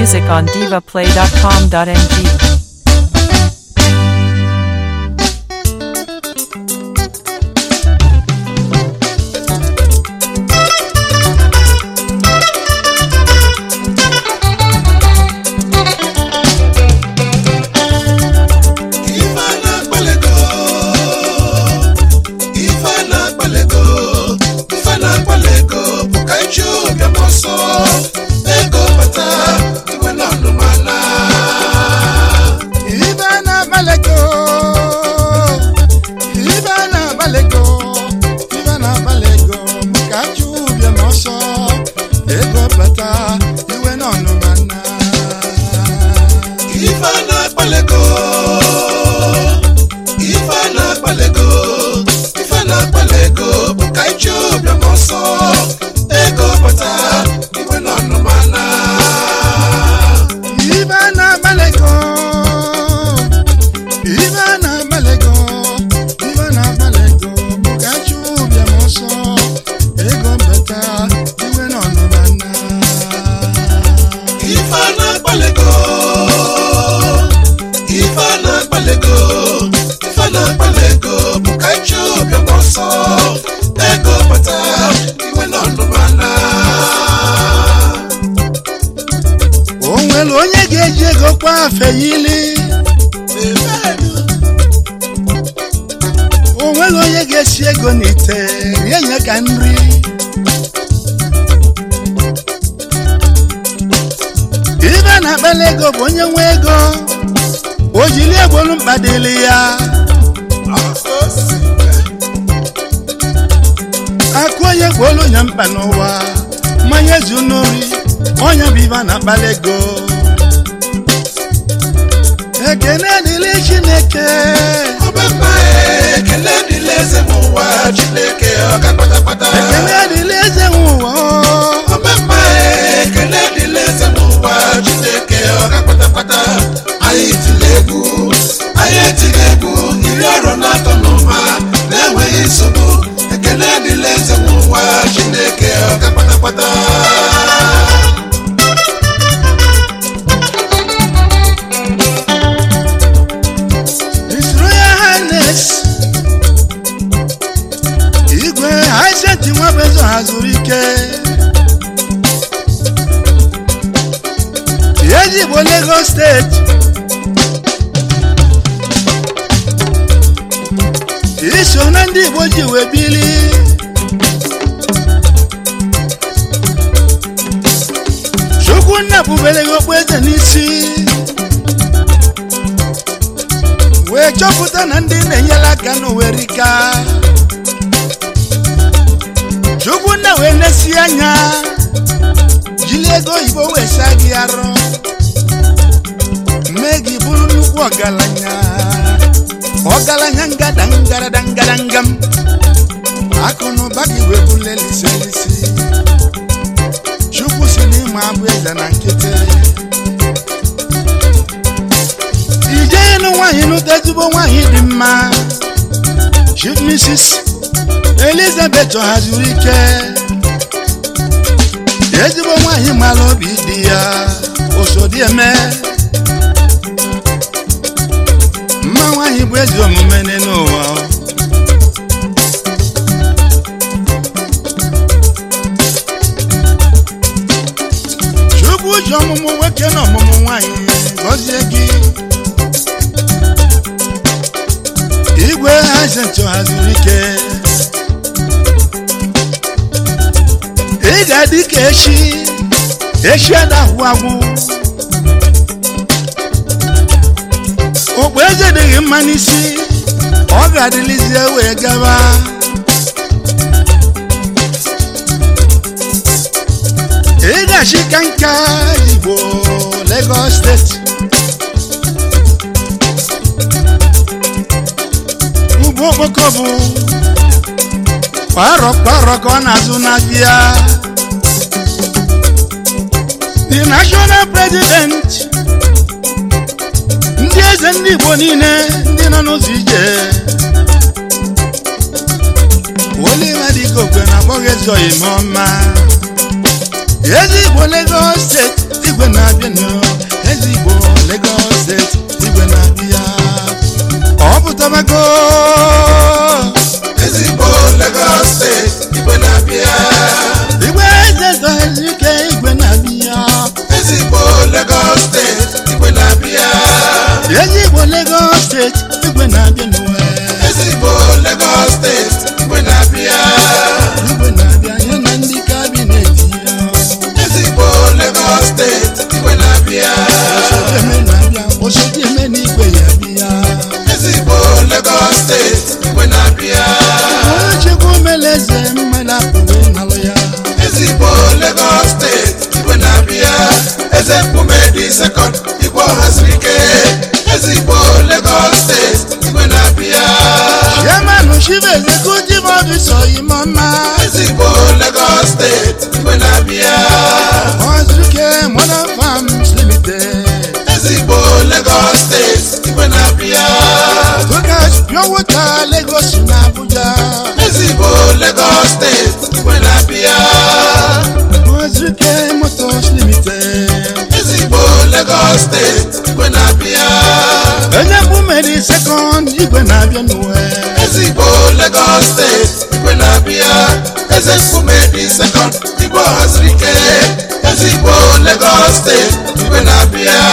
music on divaplay.com.ng. Ife na-akpalego Ife na-akpalego Ife na-akpalego bụ ka iji ụbịam ọsọ ego bata iwe na ọnụmana Ibe na-agbalego Ibe na-agbalego Ibe na-agbalego maka achụ ụbịam ọsọ ego bata iwe n'ọnụmana Ife na-akpalego Ife na-akpalego Ife na-akpalego bụ ka iji ụbịam ọsọ ego bata iwe na ọnụmana Ibe na-agbalego Ibe na-agbalego Ibe na-agbalego maka achụ ụbịam ọsọ ego bata iwe n'ọnụmana Ife na-akpalego Ife na-akpalego Ife na-akpalego bụ ka iji ụbịam ọsọ ego bata iwe na ọnụmana o nwere onye ga-eji ego kwa afe yili o nwere onye ga-esi ego n'ite rie nye ka nri ibe na-akpala ego bụ onye nwe ego o jiri egbolu mkpa dịrị ya akụ onye gbolu nya mkpa n'ụwa mmanya zu n'ori onye bụ ibe na-akpala ego ekene dịrị chineke Ọbaba ekele dịla eze m ụwa Chineke ọga kpatakpata ekene dịrị eze nwe ụwa Ọbaba ekele dịla eze m ụwa Chineke ọga kpatakpata anyị tiri egwu anyị etiri egwu iri ọrụ na-atọ n'ụwa na-enweghị nsogbu ekele dịla eze m ụwa Chineke ọga kpatakpata His Royal Highness igwe Haizet Nwabezo hazuru ike Ezigbo Lagos steeti iso na ndị Igbo ji wee bili Chukwunna bubere gị okpueze n'isi wee chọpụta na ndị na-enyere aka n'owerika chukwunna wee nesi anya jiri ego oyibo wee saa gị arụ mee gị bụrụ nnukwu ọgaranya ọgaranya ngada ngarada ngaradangam akụ na ụba gị wee buleliselisi chukwu si n'ịma abụ eze na nkịtị ijenu nwaanyị n'ụta ezigbo nwaanyị dị mma chief mrs elizabeth hazuru ike ezigbo nwaanyị mara obi dị ya osodieme mma nwaanyị bụ ezi omume n'ụwa chukwu ji ọmụmụ nwoke na ọmụmụ nwaanyị gọzie gị igwe hazentụ haziri ike ị ga-adị ka echi echi adahụ agwụ okpu eze dịghị mma n'isi ọ ga-adịlizie wee gaba ị ga-achị ka nka igbo Lagos steeti ugbo okpoko bụ kwarọ kwarọ ka ọ na-azụ n'ahịa the national president ndị eze ndị igbo niile ndị nọ n'ụzọ ije olive dịka okwe na akpọghị ezi oyime ọma ezi igbo Lagos steeti igwe na-abịanụ ezigbo Lagos steeti igwe na-abịa ọ pụtabago ezigbo Lagos steeti igwe na-abịa igwe eze ezike igwe na-abịa ezigbo Lagos steeti igwe na-abịa ezigbo Lagos steeti igwe na-abịanụ ezigbo Lagos steeti igwe na-abịa igwe na-abịa ya na ndị kabinet ya ezigbo Lagos steeti igwe na-abịa Osodieme na-abịa Osodieme na igwe ya bịa ezigbo Lagos steeti igwe na-abịa onye chukwu mere eze mmadụ apụghị ịnalụ ya ezigbo Lagos steeti igwe na-abịa eze mkpume dị sekọnd igwe ọhaziri ike ezigbo Lagos steeti igwe na-abịa chairman chief executive officer imoma ezigbo Lagos steeti igwe na-abịa ozuke modern farms limited ezigbo Lagos steeti igwe na-abịa Lucas pure water lagos na abuja ezigbo Lagos steeti igwe na-abịa ozuke motors limited ezigbo Lagos steeti igwe na-abịa onye mgbumeri second igwe na-abịa n'uwe ezigbo Lagos steeti igwe na-abịa eze mkpume dị sekọnd igwe ọhaziri ike ezigbo Lagos steeti igwe na-abịa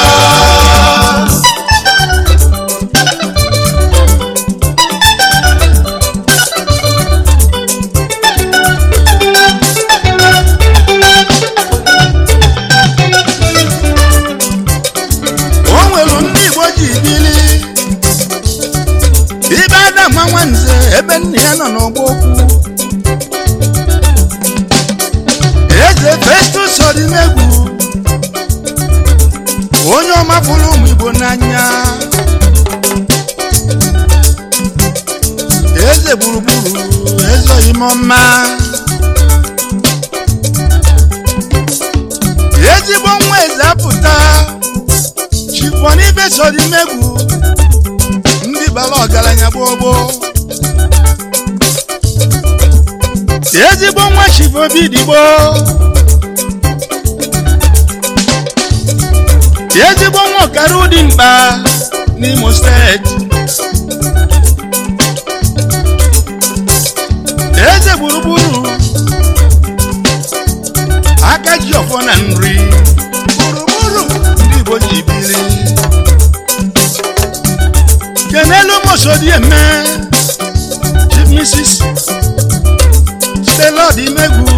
o nwere ndị igbo ji bili ibe adama nwanze ebe nna ya nọ n'ọgba okwu eze festus ọdịnegwu onye ọma fụrụ ụmụ igbo n'anya eze gburugburu eze oyimọma ezigbo nwa eze apụta chifọ n'ibe sọdimegwu ndị bara ọgaranya gbogbo ezigbo nwa chifọ bidigbo ezigbo nwa ọkara ụdị mkpa n'imo steeti eze gburugburu aka ji ọfọ na nri gburugburu ndị igbo ji biri kenelu mosodieme chief mrs stelod imegwu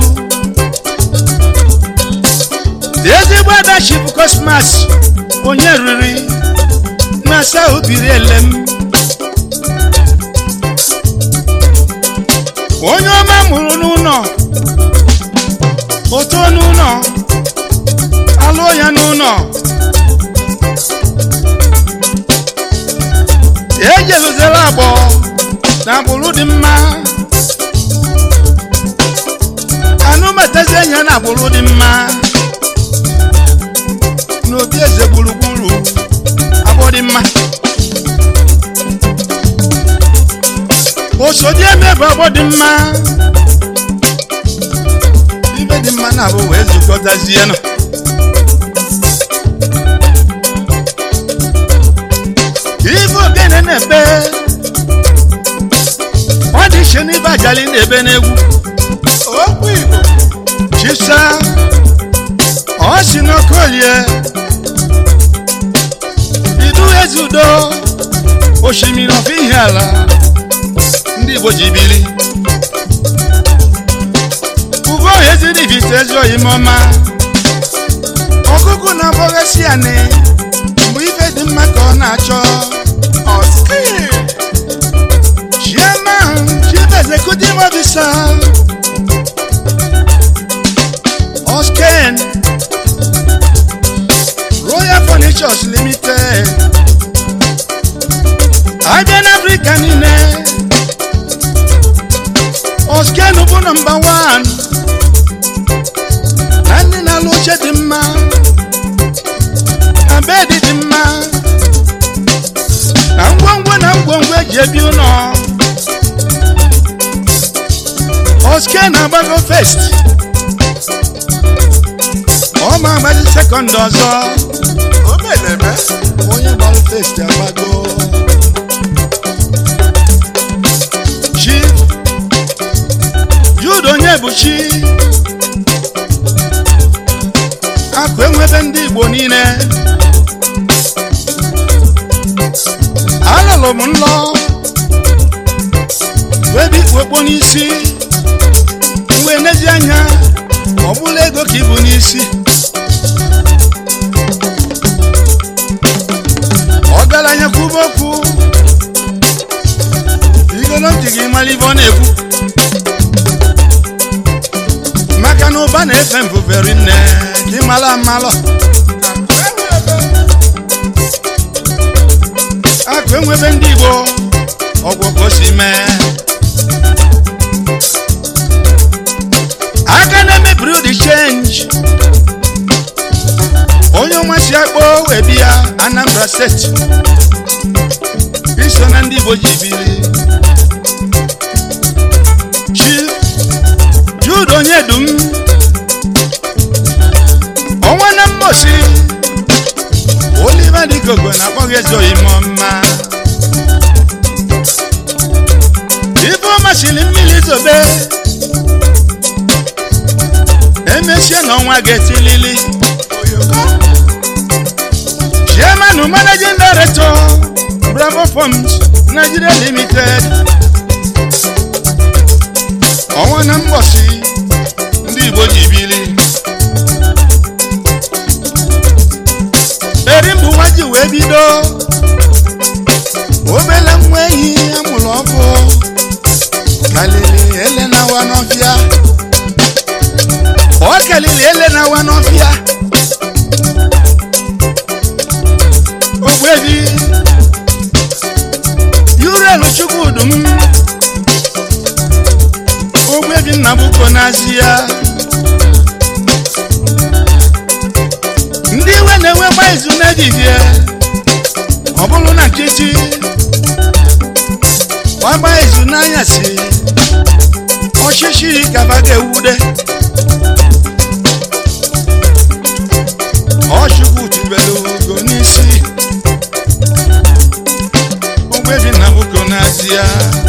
ezigbo ada chief cosmas onye riri na south biri elem onye ọma mụrụ n'ụlọ oto n'ụlọ alụọ ya n'ụlọ ejeluzere agbọ na agbụrụ dị mma anụmatazi enyi ya na agbụrụ dị mma n'obi eze gburugburu agbọ dị mma osodi eme bụ agbọ dị mma ibe dị mma na abụ wee zukọtazie nọ ife ogene na-ebe ọ dị iche n'ibe ajali na-ebe n'egwu okwu igbo chisa ọ si n'okolie idu eze udo osimiri ọfụ ihe ala ndị igbo ji bili ugo ezidivite ezi oyimọma ọkụkụ na-agbọghesi anị mgbe ife dị mma ka ọ na-achọ Oskil. chairman chief executive officer osken royal furnitures limited abịa n'afrịka niile osken bụ nọmba 1 na ndị na-alụ oche dị mma na bedi dị mma na ngwongwo na ngwongwo eji ebi ụlọ oske na-agbago fest ọ ma agbazi sekọnd ọzọ omeneme onye gbara festi agbago chi jude onye bụ chi akụ enwebe ndị igbo niile alụlụ m nlọ webe ikpokpo n'isi mgbe n'ezi anya ọ bụla ego ka ibu n'isi ọgaranya kwuba okwu igolo ntị gị mara ibe ọ na-ekwu maka na ụba na-efe mbuberi nne ka ị mara amalọ akụ enwebe ndị igbo ọgwụ ka o si mee aka na-emebiri ụdị chenji onye ọma si akpọ wee bịa anambra steeti iso na ndị igbo ji biri chi jude onye dum ọnwa na mmosi oliva dịkogo na-akpọghị eze oyimo mma ife ọ masịrị mmiri zobe emesie n'ọnwa ga-etilili chairman managing director bravo farms nigeria limited ọnwa na mgbọsi ndị igbo ji bili erimbuwa ji wee bido obele nwa ehi amụrụ ọkụ kalili ele na-awa n'ọfịa ọ kalili ele na-awa n'ọfịa ogbebi yurelu chukwudum ogbebi nnabuko n'azịa ndị iwe na-enwe gba izu n'ehihie ọ bụrụ na nkịtị gbagba izu n'anyasị ọchịchị kaba ga-ewude ọchukwu tubelu ugo n'isi ogbebi nnabuko n'azịa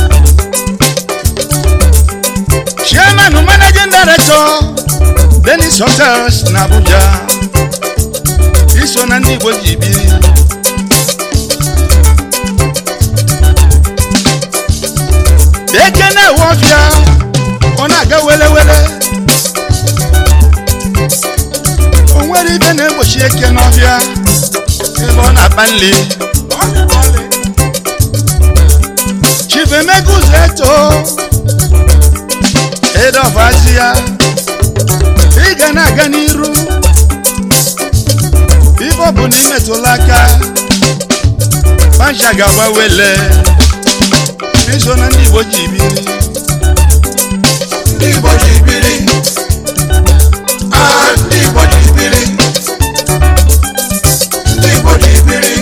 chairman managing director denis hotels na abuja iso na ndị igbo ji biri eke na-ewe ọfịa ọ na-aga wele wele o nwere ibe na-egbochi eke n'ọfịa ebe ọ na-akpa nli chief emeka ụzọ eto edofazi ya ị ga na-aga n'iru ife ọ bụ na imetụla aka pancha ga-agbawele iso na ndị igbo ji biri ndị igbo ji biri Ah, ndị igbo ji biri ndị igbo ji biri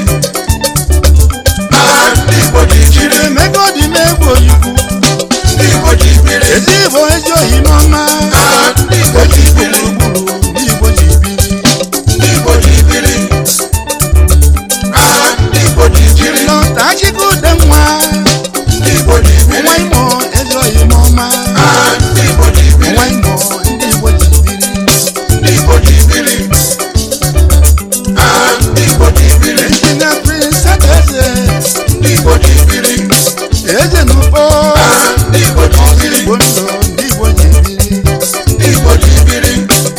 Ah, ndị igbo ji chief biri emeka ọ dị m egwu oyikwu ndị igbo ji biri ezi igbo ezi ohi n'ọma Ah, ndị igbo ji biri gburugburu ndị igbo ji biri ndị igbo ji biri Ah, ndị igbo ji biri lọta achịkọ ude nwa ndị igbo ji biri nwa imo ezi ohi n'ọma Ah, ndị igbo ji biri nwa imo ndị igbo ji biri ndị igbo ji biri Ah, ndị igbo ji biri injinia prince adaeze ndị igbo ji biri eze n'ugbo Ah, ndị igbo ji biri igbo ndụ ndị igbo ji biri ndị igbo ji biri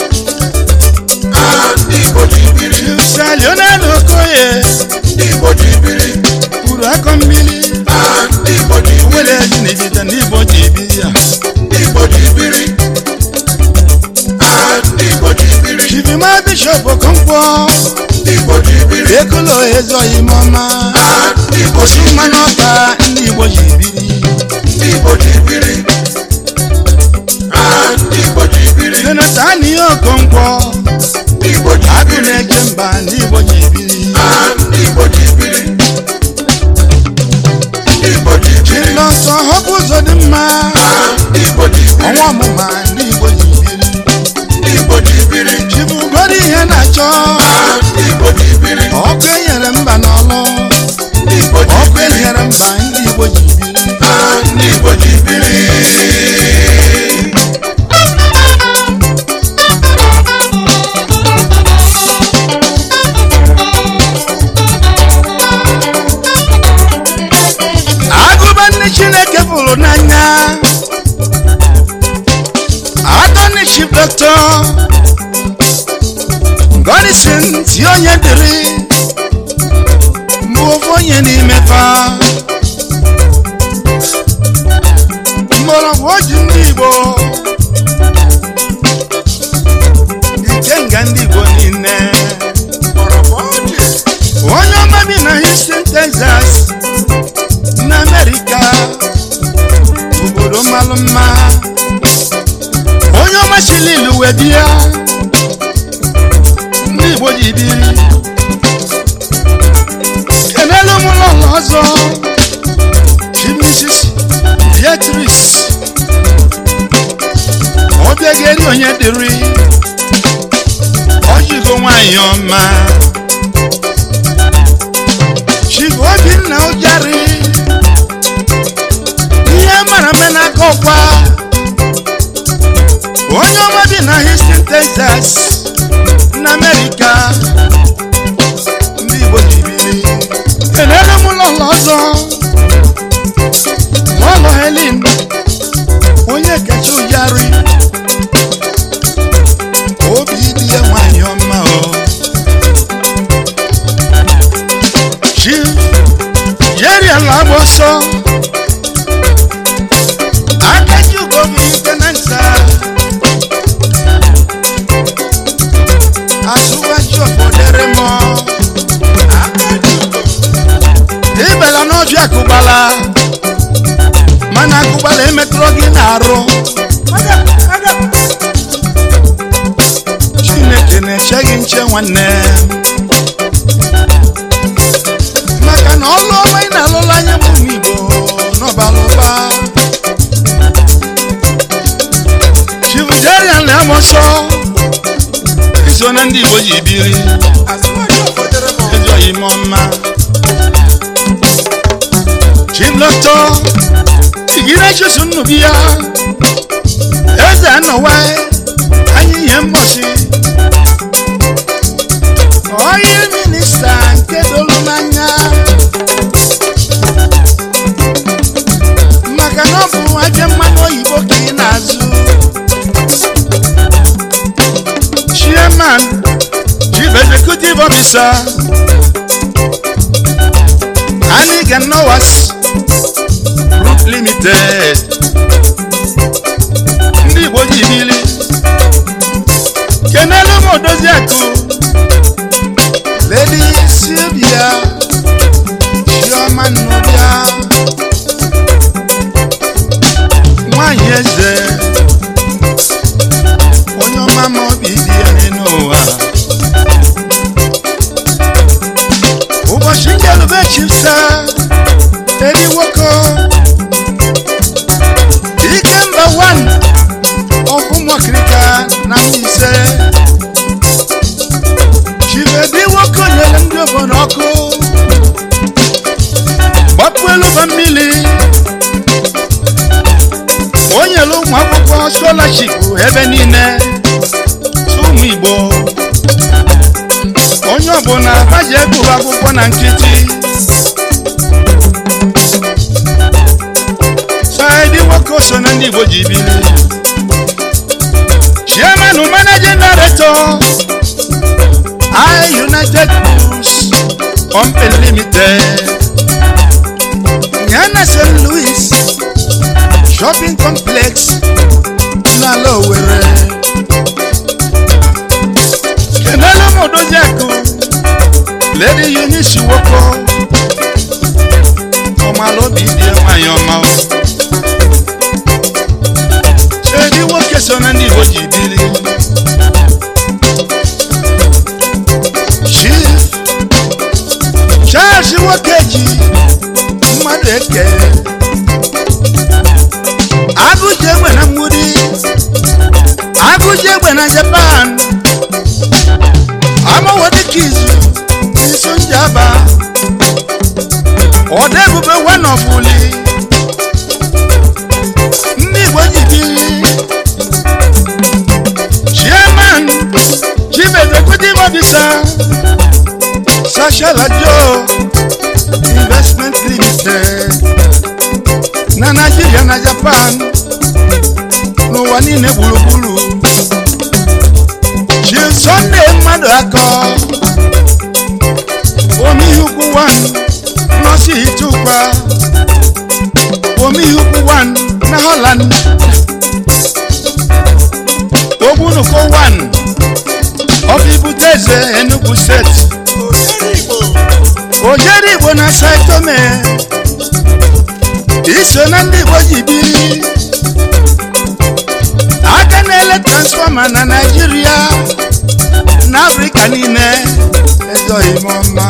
Ah, ndị igbo ji biri yusa leonardo okoye ndị igbo ji biri kwuru akọ mmiri Ah, ndị igbo ji biri wele ezi na ibita ndị igbo ji biri ya ndị igbo ji biri Ah, ndị igbo ji biri chifima bishop okonkwo ndị igbo ji biri ekolo ezi ohi n'ọma Ah, ndị igbo ji osi mma biri n'ọka ndị igbo ji biri ndị igbo ji biri Ah, ndị igbo ji biri jonathan ihe okonkwo ndị igbo ji agụ biri na-eke mba ndị igbo ji biri Ah, ndị igbo ji biri ndị igbo ji biri chilọsọ họpụ ụzọ dị mma Ah, ndị igbo ji biri ọnwa ọmụma ndị igbo ji biri ndị igbo ji biri chibugoro ihe dọkịta gọdịsin si onye dịrị mbụ ofu onye n'ime fa mgbọrọgwụ oji ndị igbo ikenga ndị igbo niile onye ọma bi na houston texas na amerịka obodo malụ mma onye ọma chililu wee bịa ndị igbo ji biri kenelu m ụlọ ọzọ chimisis beatrice ọbịageri onye dịrị ọjụgo nwanyị ọma chigo obinna ụjarị ihe mara mme n'aka ọkwa onye ọma bi na houston texas na amerịka ndị igbo ji biri kenelu m ụlọ ọzọ n'ụlọ helin onye kacha ụjarị obi dị ya nwanyị ọma o chi jeri ala agba ọsọ akaji ugom ike na nta asụwaji ọfọdere mọ ịbela n'ọbịa akụgbala mana akụgbala emetụrụ gị na-arụ chineke na-eche gị nche nwanne maka na ọlụ ọma ị na-alụla anya m ụmụ igbo n'ọbalụba chivujerian na amọsọ iso na ndị igbo ji biri ejoghị m ọma chimlọtọ igire jesu nnubi ya eze anọwa anyị ihe mgbọsi onye minista nke dolu n'anya maka na ọ bụ aja mmanụ oyibo ka ị na-azụ chairman chief executive officer aniga nowas group limited ndị igbo ji bili kenelu m odozi akụ lady sylvia chioma nnọbịa nwanyị eze onye ọma ma obi dị ya n'elu ụwa ụbọchị njelube chipsa eri nwoke ike mba wan ọfụmọkirika na mbaise chibedi nwoke nyere ndị obodo ọkụ gbapụ elu ba mmiri o nyere ụmụ akwụkwọ scholarship ebe niile tụ ụmụ igbo onye ọbụla ha ji egụrụ akwụkwọ na nkịtị saidi nwoke so na ndị igbo ji biri chairman managing director I United Foods Company Limited Nyana St. Louis Shopping Complex n'ala Owerri Kenelu Modozi Akụ Lady Eunice Woko ọmala obi dị nwanyị ọma o. Edi nwoke so na ndị Igbo ji biri Chief Charles Nwokeji mmadụ eke agụji egbe na mgbudi agụji egbe na Japan amawo dịka izu n'isu njaba ọdọ ebube wanọfuli ndị Igbo ji biri chairman chief executive officer Sashala Joe Investment Limited na Nigeria na Japan n'ụwa niile gburugburu Enugu 1 of Ibuteze Enugu State ojeri Igbo na Saitome iso na ndị Igbo ji biri aka na-ele transfọma na Naịjirịa na Afrịka niile ezoghị m ọma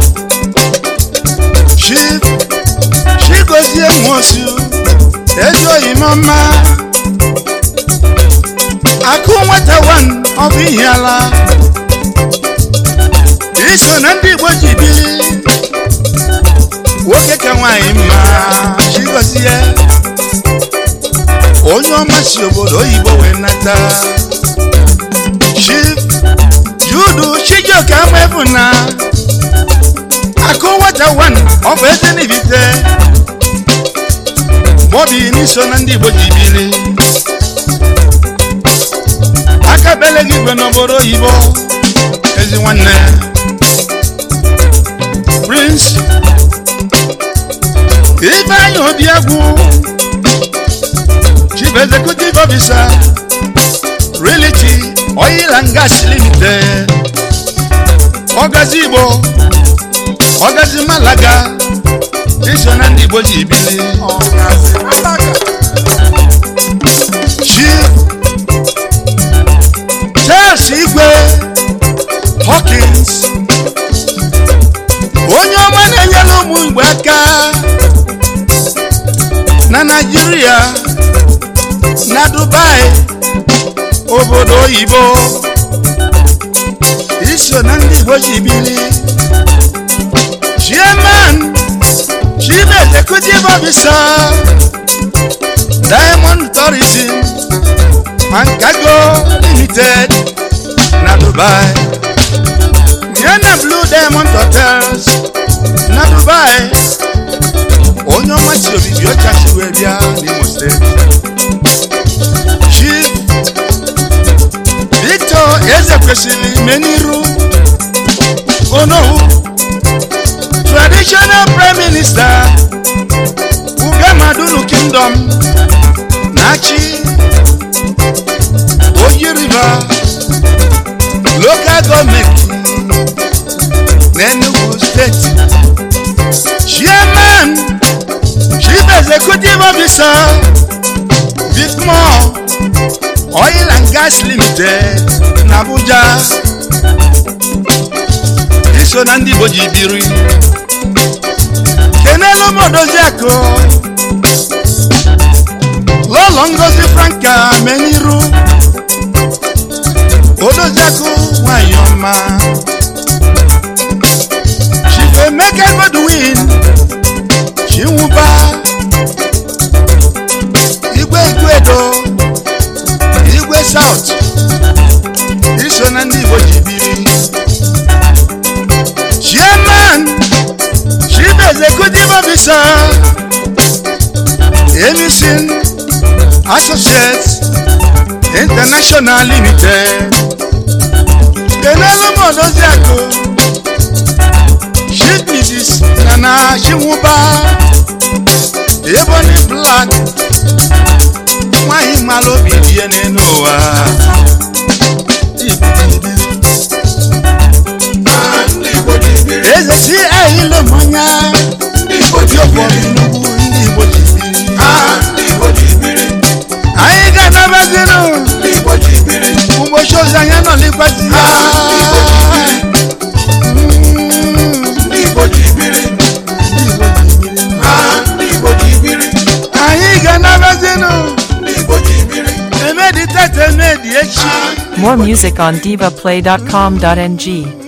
Chief Chigozie Nwosu ezoghị m ọma akụ nwata wan ọ bụ ihe ala iso na ndị Igbo ji biri nwoke ka nwaanyị mma Chigozie onye ọma si obodo oyibo wee nata Chief Judu Chijioke Amefu na akụ nwata wan ọ bụ eze n'ibite Bobby n'iso na ndị Igbo ji biri aka bele gị igwe n'obodo oyibo ezi nwanne Prince Ifeanyi Obiagwu Chief Executive Officer Realty Oil and Gas Limited Ọgazi Igbo Ọgazi Malaga iso na ndị Igbo ji bili Chief Charles Igwe Hawkins onye ọma na-enyere ụmụ Igbo aka na Naịjirịa na Dubai obodo oyibo iso na ndị Igbo ji bili Chairman Chief Executive Officer Diamond Tourism and Cargo Limited na Dubai yana Blue Diamond Hotels na Dubai onye ọma si obibi ọcha si wee bịa n'Imo steeti Chief Victor Ezekwesili Meniru Onowu Traditional Prime Minister Ugamadunu Kingdom na-achị Oyi River Local Government n'Enugu State Chairman Chief Executive Officer Vicmore Oil and Gas Limited n'Abuja iso na ndị Igbo ji biri kenelu m Odoziakụ Lọlọ Ngozi Franka Meniru Odoziakụ nwanyị ọma Chief Emeka Godwin Chinwụba Igwe Igwedo Igwe South iso na ndị Igbo ji biri Chairman Chief Executive Officer Emison Associates International Limited kenelu m Odoziakụ Chief Mrs. Nana Chinwụba Ebony Black nwanyị mara obi dị ya n'elu ụwa eze si ehile mmanya Ndị Igbo ji ụfọdụ biri. nnukwu ndị Igbo ji biri Ah, ndị Igbo ji biri. anyị ga-anabazinụ Ndị Igbo ji biri. ụbọchị ozi anya nọ n'ikpezi ya Ndị Igbo ji biri. Ah, ndị Igbo ji biri. anyị ga-anabazinụ Ndị Igbo ji biri. emedi tete emedi echi More music on divaplay.com.ng.